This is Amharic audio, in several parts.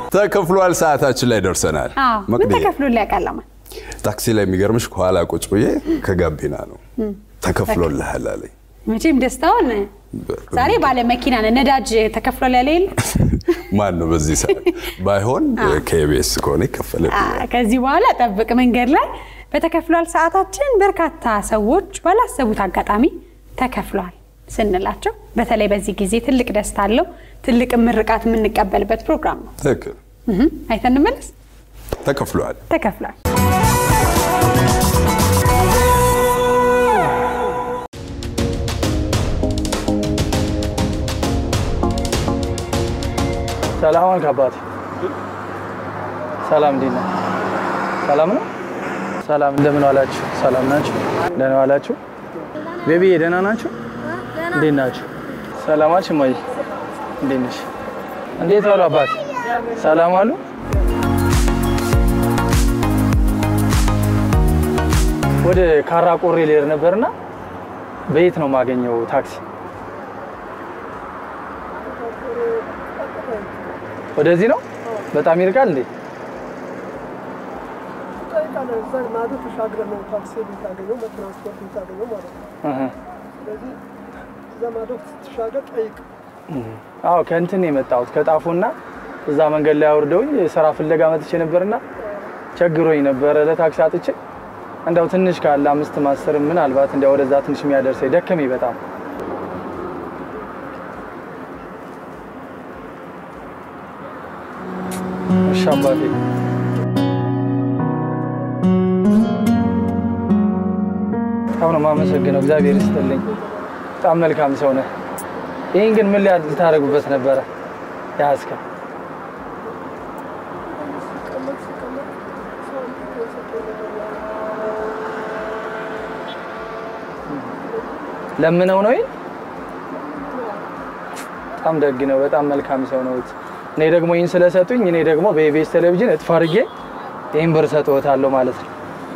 ተከፍሏል። ሰዓታችን ላይ ደርሰናል። አዎ ምን መቅዲ ተከፍሎ ሊያቃለማ ታክሲ ላይ የሚገርምሽ ከኋላ ቁጭ ብዬ ከጋቢና ነው ተከፍሎልሃል አለኝ። መቼም ደስታውን ዛሬ ባለ መኪና ነህ። ነዳጅ ተከፍሏል ያለ የለ ማን ነው በዚህ ሰዓት ባይሆን ከኤቢኤስ ከሆነ ይከፈላል። አ፣ ከዚህ በኋላ ጠብቅ። መንገድ ላይ በተከፍሏል ሰዓታችን በርካታ ሰዎች ባላሰቡት አጋጣሚ ተከፍሏል ስንላቸው በተለይ በዚህ ጊዜ ትልቅ ደስታ አለው። ትልቅ ምርቃት የምንቀበልበት ፕሮግራም ነው። ትክክል እህ፣ አይተን እንመለስ። ተከፍሏል። ተከፍሏል። ሰላም አልክ አባቴ። ሰላም እንዴት ነህ? ሰላም ነው። ሰላም እንደምን ዋላችሁ? ሰላም ናችሁ? ደህና ዋላችሁ? ቤቢዬ ደህና ናችሁ? እንዴት ናችሁ? ሰላማችሁ እማዬ እንዴት ነሽ? እንዴት ዋሉ አባቴ? ሰላም አሉ? ወደ ካራ ቆሬ ልሄድ ነበርና በየት ነው የማገኘው ታክሲ? ወደዚህ ነው? በጣም ይርቃል እንዴ? እዛ ማዶ ተሻግረህ ነው ታክሲ የምታገኘው ትራንስፖርት የምታገኘው ማለት ነው። እህ። ስለዚህ እዛ ማዶ ስትሻገር ጠይቅ። አዎ ከእንትን ነው የመጣሁት ከጣፎና እዛ መንገድ ላይ አውርደውኝ ስራ ፍለጋ መጥቼ ነበርና ቸግሮኝ ነበረ ለታክሲ አጥቼ እንደው ትንሽ ካለ አምስት ማስር ምናልባት እንዲያው ወደዛ ትንሽ የሚያደርሰኝ ደከመኝ በጣም እሺ አባቴ በጣም ነው የማመሰግነው እግዚአብሔር ይስጥልኝ በጣም መልካም ሰው ነህ ይህን ግን ምን ሊያድ ልታደርጉበት ነበረ ያዝከ ሲቀመጥ ሲቀመጥ ሰው እንዴት ነው የሰጠው ነገር ያ ለምነው ነው ይሄ በጣም ደግ ነው በጣም መልካም ሰው ነው እኔ ደግሞ ይህን ስለሰጡኝ እኔ ደግሞ በኢቢኤስ ቴሌቪዥን እጥፍ አድርጌ ይህን ብር ሰጥዎታለሁ ማለት ነው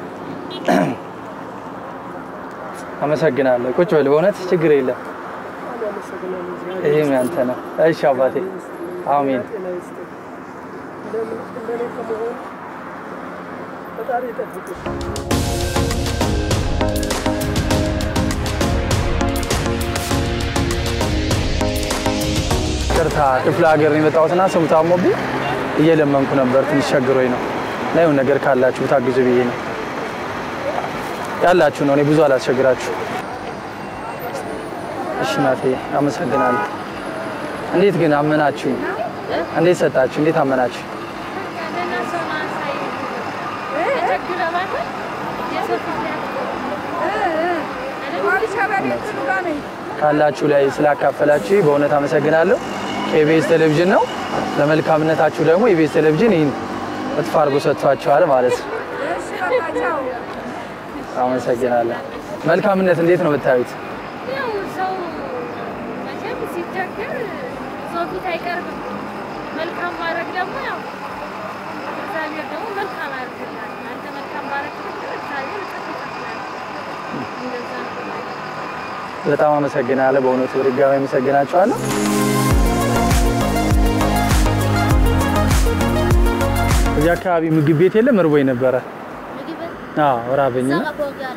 አመሰግናለሁ ቁጭ በል በእውነት ችግር የለም በጣም ያመሰግናለሁ። እግዚአብሔር ይህም ያንተ ነው እሺ አባቴ አሜን ጤና ይስጥህ። እንደምን እንደኔ ከመሆን ፈጣሪ ይጠብቅህ። ቅርታ ክፍለ ሀገር ነው የመጣሁትና ሰው ታሞብኝ እየለመንኩ ነበር። ትንሽ ቸግሮኝ ነው እና የሆነ ነገር ካላችሁ ታግዙ ብዬ ነው ያላችሁ ነው። እኔ ብዙ አላስቸግራችሁ። እሺ ናቴ አመሰግናለሁ። እንዴት ግን አመናችሁ? እንዴት ሰጣችሁ? እንዴት አመናችሁ? ካላችሁ ላይ ስላካፈላችሁ በእውነት አመሰግናለሁ። ከኢቢኤስ ቴሌቪዥን ነው። ለመልካምነታችሁ ደግሞ ኢቢኤስ ቴሌቪዥን ይህን እጥፍ አድርጎ ሰጥቷችኋል ማለት ነው። አመሰግናለሁ። መልካምነት እንዴት ነው የምታዩት? ያው ሰው መቼም ሲቸገር ሰው ፊት አይቀርብም። መልካም ማድረግ ደግሞ ያው እግዚአብሔር ደግሞ መልካም ያደርግልሃል። አንተ መልካም ማድረግ እግዚአብሔር እጥፍ ይከፍላል። እንደዛ ነው። በጣም አመሰግናለሁ። በእውነቱ በድጋሚ አመሰግናችኋለሁ። እዚህ አካባቢ ምግብ ቤት የለም? እርቦኝ ነበረ። ምግብ አዎ ራበኝና እዛ ጋር ያለ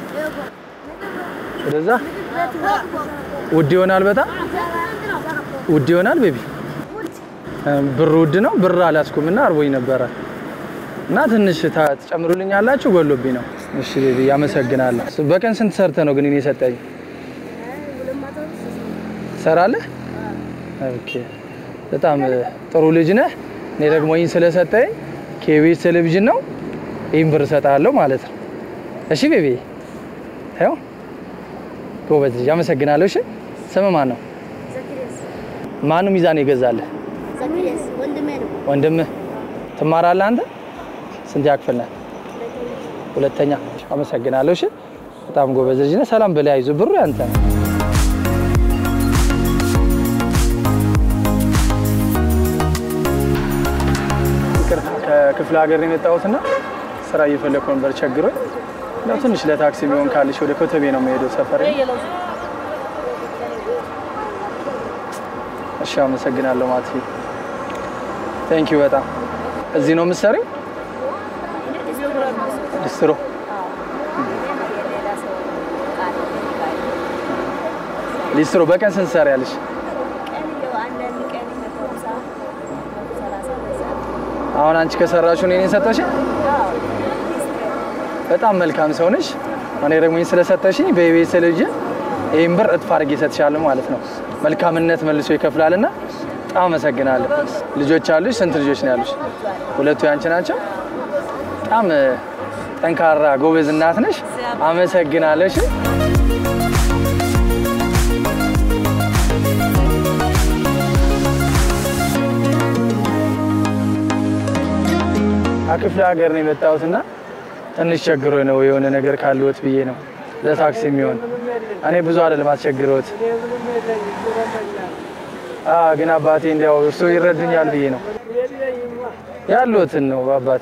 ወደዛ ውድ ይሆናል፣ በጣም ውድ ይሆናል። ቤቢ ብር ውድ ነው። ብር አላስኩም እና አርቦኝ ነበረ እና ትንሽ ታ- ትጨምሩልኛላችሁ? ጎሎብኝ ነው። እሺ ቤቢ አመሰግናለሁ። በቀን ስንት ሰርተ ነው ግን እኔ የሰጠኝ? ትሰራለህ? ኦኬ በጣም ጥሩ ልጅ ነህ። እኔ ደግሞ ይህን ስለሰጠኝ ከኢቢኤስ ቴሌቪዥን ነው ይህን ብር እሰጥሃለሁ ማለት ነው። እሺ ቤቢ ይኸው ጎበዝ ልጅ አመሰግናለሁ። እሺ ስምህ ማን ነው? ማን ነው ሚዛን የገዛልህ? ዘኪርያስ ወንድሜ ነው። ወንድምህ። ትማራለህ አንተ? ስንት ያክፍል ነህ? ሁለተኛ። አመሰግናለሁ። እሺ በጣም ጎበዝ ልጅ ነህ። ሰላም በላይ አይዞህ፣ ብሩ ያንተ ነው። ይቅርታ ከክፍለ ሀገር ነው የመጣሁትና ስራ እየፈለኩ ነበር ቸግሮኝ። ያው ትንሽ ለታክሲ የሚሆን ካለሽ ወደ ኮተቤ ነው የምሄደው ሰፈር። እሺ አመሰግናለሁ ማቲ። ቴንክ ዩ በጣም እዚህ ነው የምትሰሪው? ዲስትሮ ሊስትሮ በቀን ስንት ትሰሪያለሽ? አሁን አንቺ ከሰራሽው እኔን የሰጠሽ በጣም መልካም ሰው ነሽ። እኔ ደግሞ ይህን ስለሰጠሽኝ በኢቢኤስ ቴሌቪዥን ይህን ብር እጥፍ አድርጌ እሰጥሻለሁ ማለት ነው። መልካምነት መልሶ ይከፍላልና በጣም አመሰግናለሁ። ልጆች አሉሽ? ስንት ልጆች ነው ያሉሽ? ሁለቱ ያንቺ ናቸው። በጣም እ፣ ጠንካራ ጎበዝ እናት ነሽ። አመሰግናለሁ። እሺ? ከክፍለ ሀገር ነው የመጣሁትና ትንሽ ቸግሮኝ ነው የሆነ ነገር ካለዎት ብዬ ነው ለታክሲ የሚሆን እኔ ብዙ አይደለም አስቸግሮት አዎ ግን አባቴ እንዲያው እርሶ ይረዱኛል ብዬ ነው ያሉትን ነው አባቴ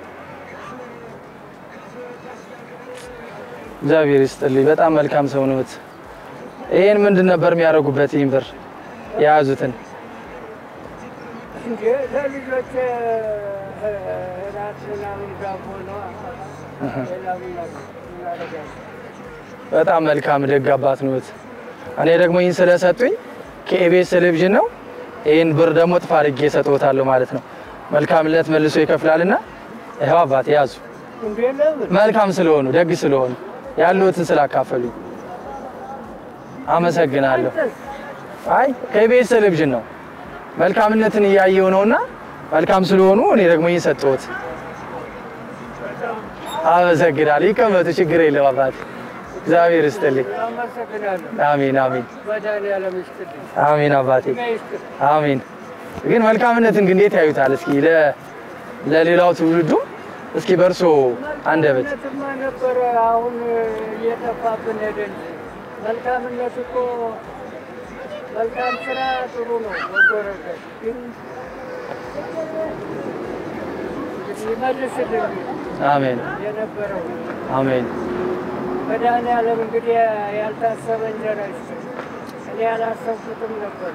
እግዚአብሔር ይስጥልኝ በጣም መልካም ሰው ነዎት ይሄን ምንድን ነበር የሚያደርጉበት ይህን ብር የያዙትን እንዴ ለልጆች ራት ምናምን ዳቦ ነው። ሌላ ምን እናደርጋለን? በጣም መልካም ደግ አባት ነዎት። እኔ ደግሞ ይህን ስለሰጡኝ ከኢቢኤስ ቴሌቪዥን ነው። ይህን ብር ደግሞ ጥፍ አድርጌ እሰጥዎታለሁ ማለት ነው። መልካምነት መልሶ ይከፍላልና ይኸው አባት ያዙ። እንዴ ለምን መልካም ስለሆኑ ደግ ስለሆኑ ያሉትን ስላካፈሉኝ አመሰግናለሁ። አይ ከኢቢኤስ ቴሌቪዥን ነው መልካምነትን እያየው ነውና መልካም ስለሆኑ እኔ ደግሞ ይህን ሰጠሁት። አመሰግናለሁ። ይቀመጡ፣ ችግር የለም አባት። እግዚአብሔር ይስጥልኝ። አመሰግናለሁ። አሜን አሜን መድኃኒዓለም ይስጥልኝ። አሜን አባቴ ይስጥልኝ። አሜን። ግን መልካምነትን ግን እንዴት ያዩታል? እስኪ ለ- ለሌላው ትውልዱ እስኪ በእርሶ አንደበት መልካምነትማ ነበረ፣ አሁን እየጠፋብን ሄደ እንጂ መልካምነት እኮ መልካም ስራ ጥሩ ነው። ወጎረበት ግን ይመልስልን አሜን የነበረው አሜን መድኃኒዓለም እንግዲህ ያልታሰበ እንጀራ ይስጥ። እኔ ያላሰብኩትም ነበር።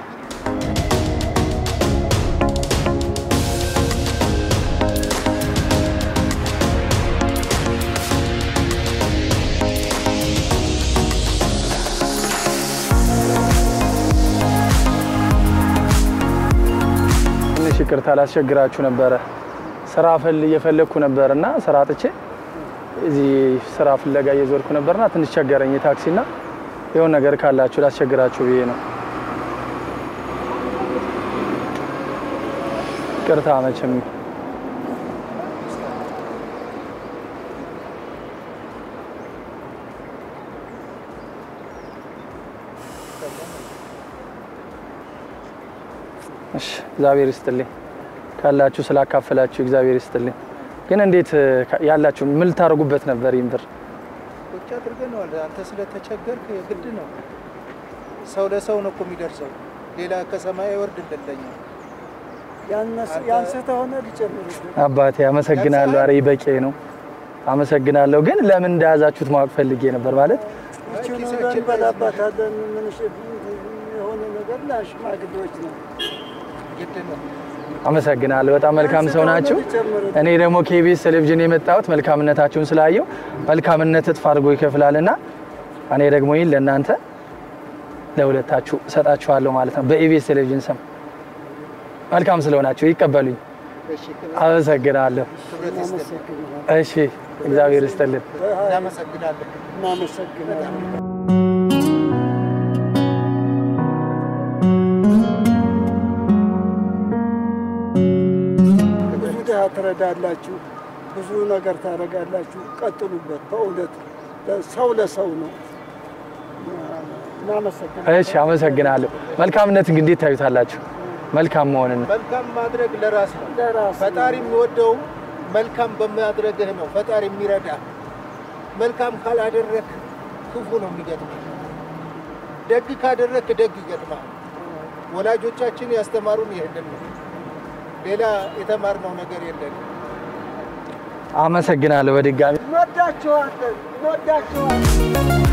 ትንሽ ይቅርታ ላስቸግራችሁ ነበረ። ስራ ፈል እየፈለግኩ ነበርና ስራ አጥቼ እዚህ ስራ ፍለጋ እየዞርኩ ነበርና ትንሽ ቸገረኝ የታክሲና የሆነ ነገር ካላችሁ ላስቸግራችሁ ብዬ ነው። ይቅርታ መቼም እሺ እግዚአብሔር ይስጥልኝ። ካላችሁ ስላካፈላችሁ እግዚአብሔር ይስጥልኝ። ግን እንዴት እ፣ ካ- ያላችሁ ምን ልታደርጉበት ነበር ይህን ብር? ቁጭ አድርገነዋል። አንተ ስለተቸገርክ ግድ ነው። ሰው ለሰው ነው እኮ የሚደርሰው። ሌላ ከሰማይ ወርድ እንደለኛ ያንስተ ሆነ ሊጨምርልን አባቴ አመሰግናለሁ። አረ በቂ ነው። አመሰግናለሁ። ግን ለምን እንደያዛችሁት ማወቅ ፈልጌ ነበር ማለት ይችን እንበላባታለን። ምን የሆነ ነገር ለሽማግሌዎች ነው። ግድ ነው። አመሰግናለሁ። በጣም መልካም ሰው ናችሁ። እኔ ደግሞ ከኢቢኤስ ቴሌቪዥን የመጣሁት መልካምነታችሁን ስላየው መልካምነት እጥፍ አድርጎ ይከፍላልና እኔ ደግሞ ይህን ለእናንተ ለሁለታችሁ እሰጣችኋለሁ ማለት ነው በኢቢኤስ ቴሌቪዥን ስም መልካም ስለሆናችሁ ይቀበሉኝ። እሺ፣ አመሰግናለሁ። ክብረት ይስጥልኝ። እሺ እግዚአብሔር ይስጥልን። እናመሰግናለን። እናመሰግናለን። ብዙ ድሃ ትረዳላችሁ፣ ብዙ ነገር ታደርጋላችሁ። ቀጥሉበት። በእውነት ሰው ለሰው ነው። እናመሰግናለን። እሺ አመሰግናለሁ። መልካምነትን ግን እንዴት ታዩታላችሁ? መልካም መሆንን መልካም ማድረግ ለራስ ነው። ለራስ ነው። ፈጣሪ የሚወደው መልካም በማድረግህ ነው። ፈጣሪ የሚረዳ መልካም ካላደረግ ክፉ ነው የሚገጥመው። ደግ ካደረግ ደግ ይገጥማል። ወላጆቻችን ያስተማሩን ይህንን ነው። ሌላ የተማርነው ነገር የለንም። አመሰግናለሁ በድጋሚ እንወዳችኋለን፣ እንወዳችኋለን።